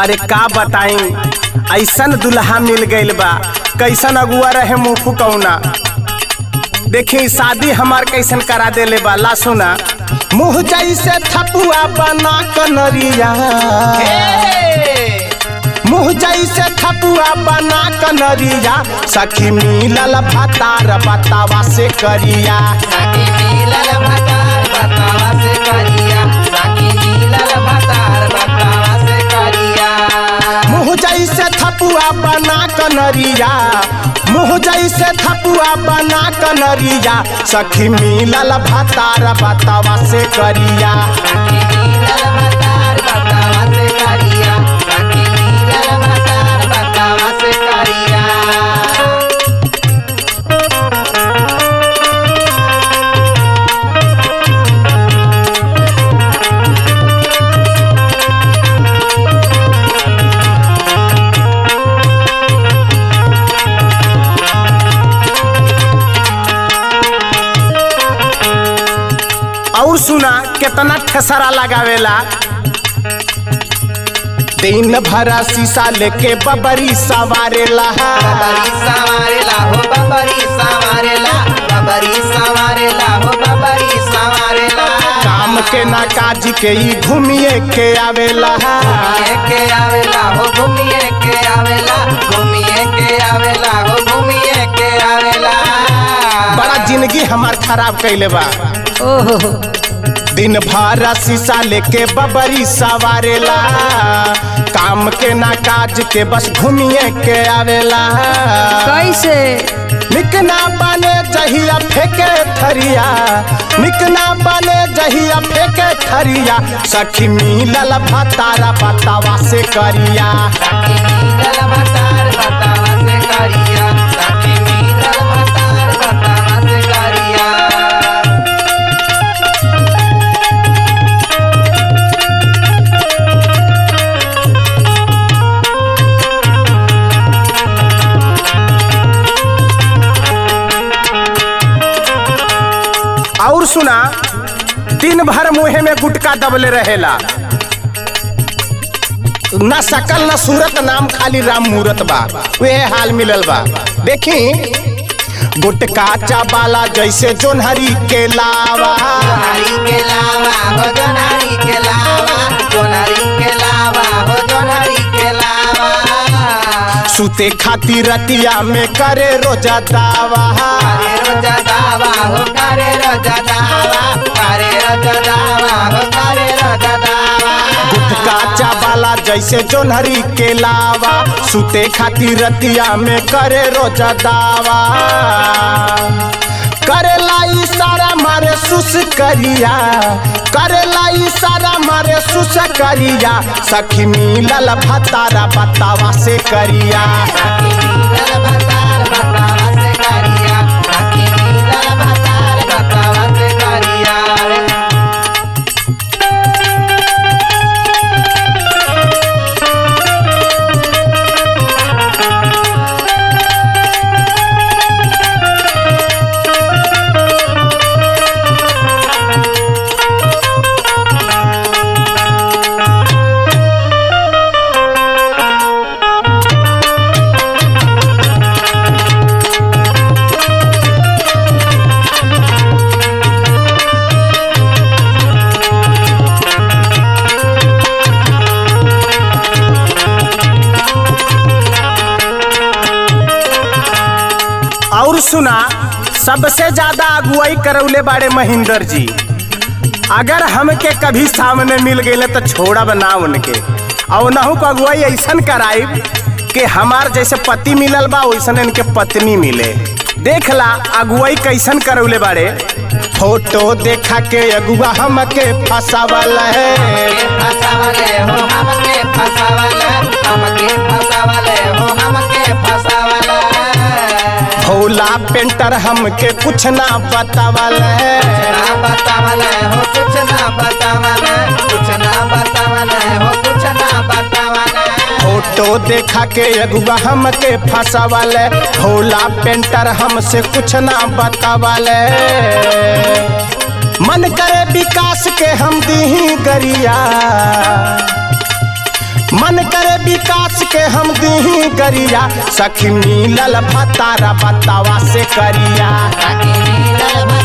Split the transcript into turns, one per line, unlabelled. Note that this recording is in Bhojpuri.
अरे का बताई ऐसन दुल्हा मिल गइल बा कैसन अगुआ रहे मुँह फुकौना देखी शादी हमार कैसन करा देले बा ला सुना मुँह जैसे थपुआ बना कनरिया मुँह जैसे थपुआ बना कनरिया सखी मिलल भतार बतावा से करिया
साकी मिलल भतार बतावा से करिया साकी मिलल भतार बतावा से करिया
मुँह जैसे थपुआ बना कनरिया मुँह जैसे थपुआ बना कनरिया सखी मिलल भतार बतावा से करिया
साकी मिलल भतार बतावा से करिया साकी मिलल भतार बतावा से करिया
और सुना कितना ठेसरा लगावेला दिन भरा शीशा लेके बबरी सवारेला
बबरी सवारेला हो बबरी सवारेला बबरी सवारेला हो बबरी सवारेला
काम के ना काज के ही घूमिए के आवेला
घूमिए के आवेला हो घूमिए के आवेला घूमिए के आवेला हो घूमिए के आवेला
बड़ा जिंदगी हमार खराब कैले बा दिन भर शीशा लेके बबरी सवारेला काम के ना काज के बस घूमिए के आवेला
कैसे
निक ना बने जहिया फेंके थरिया निक ना बने जहिया फेंके थरिया सखी मिलल भतारा बतावा से करिया
साकी मिलल भतार बतावा से करिया साकी मिलल भतार बतावा से करिया
और सुना दिन भर मुहे में गुटका दबले रहेला न सकल न सूरत नाम खाली राम मूरत बा वे हाल मिलल बा देखी गुटका चाबाला जैसे जोनहरी के लावा
जोनारी के लावा हो जोनारी के लावा जोनारी के लावा हो जोनारी के लावा
सुते खातिर रतिया में करे रोजा दावा
करे रोजा दावा हो करे रोजा दावा करे रोजा दावा हो करे रोजा दावा
गुटका चाबाला जैसे जोनहरी के लावा सुते खातिर रतिया में करे रोजा दावा करेला इशारा मारे सुस करिया करेला इशारा मारे सुस करिया सखी मिलल भतारा बतावा से करिया
साकी मिलल भतार बतावा से करिया साकी मिलल भतार बतावा से करिया
और सुना सबसे ज्यादा अगुवाई करौले बाड़े महेंद्र जी अगर हमके कभी सामने मिल गए तो छोड़ब ना उनके और नहू को अगुवाई ऐसन कराइब कि हमार जैसे पति मिलल बा वैसन इनके पत्नी मिले देख ला अगुवाई कैसन करौले बाड़े फोटो देखा के अगुआ हमके फसावल है
के फसावले हो हमके फसावले हमके फसावले हो हमके फसावले
भोला पेंटर हमके कुछ ना बतावल है
ना बतावले हो कुछ ना बतावले कुछ ना बतावले हो कुछ ना बतावले
फोटो देखा के अगुआ हमके फसावले भोला पेंटर हमसे कुछ ना बतावले मन करे विकास के हम दी गरिया मन करे विकास के हम दी करिया सखी मिलल भतारा बतावा से करिया
साकी मिलल